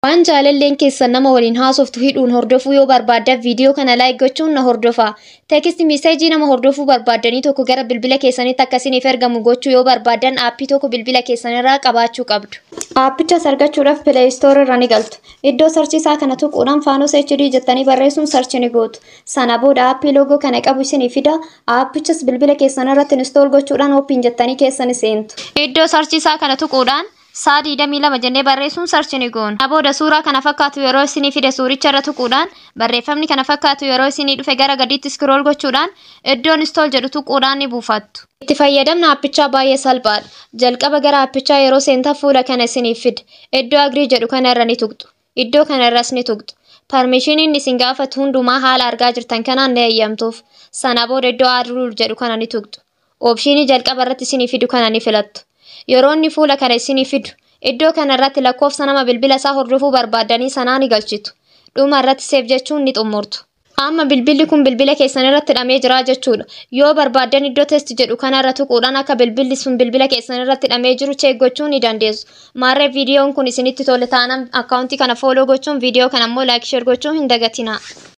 Waan jaalalleen keessan nama waliin haasoftu hidhuun hordofuu yoo barbaaddan viidiyoo kana laayik gochuun na hordofaa. Teekist miseejii nama hordofuu barbaaddanii tokko gara bilbila keessanitti akkasiniif ergamu gochuu yoo barbaaddan aappii tokko bilbila keessanirraa qabaachuu qabdu. Aappichas argachuudhaaf pileestoor irra ni galtu. Iddoo sarchiisaa kana tuquudhaan faanos HD jettanii barreessuun sarchi ni gootu. Sana booda aappii loogoo kana qabu isinii fida. Aappichas bilbila keessanirratti instool gochuudhaan ooppiin jettanii keessan seentu. Iddoo sarchiisaa kana tuquudhaan Saa digdamii lama jennee barreessuun sarchi ni goona. Booda suuraa kana fakkaatu yeroo isinii fide suuricha irra tuquudhaan barreeffamni kana fakkaatu yeroo isinii dhufe gara gadiitti scroll gochuudhaan iddoon install jedhu tuquudhaan ni buufattu. Itti fayyadamni aappichaa baay'ee salphaadha. Jalqaba gara aappichaa yeroo seentan fuula kana isiniif fide. Iddoo agrii jedhu kana irra ni tuqxu. Iddoo kana irras ni tuqxu. Parmeeshiniin isin gaafatu hundumaa haala argaa jirtan kanaan ni eeyyamtuuf. Sana booda iddoo aadruul jedhu kana ni tuqxu. Oopshinii jalqaba irratti isinii fidu kana ni filattu. Yeroo inni fuula kana isinii fidu, iddoo kana irratti lakkoofsa nama bilbila isaa hordofuu barbaaddanii sanaa ni galchitu. Dhuma irratti seef jechuun ni xumurtu. Amma bilbilli kun bilbila keessan irratti hidhamee jira jechuudha. Yoo barbaaddan iddoo test jedhu kana irra tuquudhaan akka bilbilli sun bilbila keessan irratti hidhamee jiru cheek gochuu ni dandeessu. Maarree viidiyoon kun isinitti tole taanaan akkaawuntii kana fooloo gochuun viidiyoo kana immoo laayik sheer gochuun hin dagatinaa.